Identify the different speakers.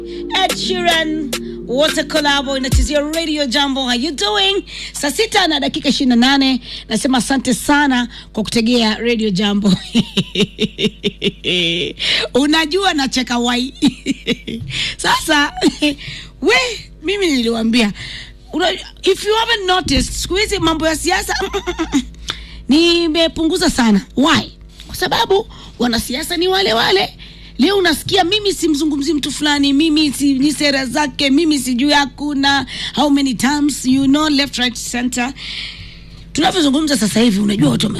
Speaker 1: Ed Sheeran what a collabo inachezea radio jambo how you doing saa sita na dakika ishirini na nane nasema asante sana kwa kutegea radio jambo unajua nacheka wai sasa we mimi niliwambia una, if you haven't noticed siku hizi mambo ya siasa nimepunguza sana why kwa sababu wanasiasa ni wale wale leo unasikia mimi simzungumzi mtu fulani mimi si, ni sera zake mimi sijui hakuna how many times you know left right center tunavyozungumza sasa hivi unajua watu wame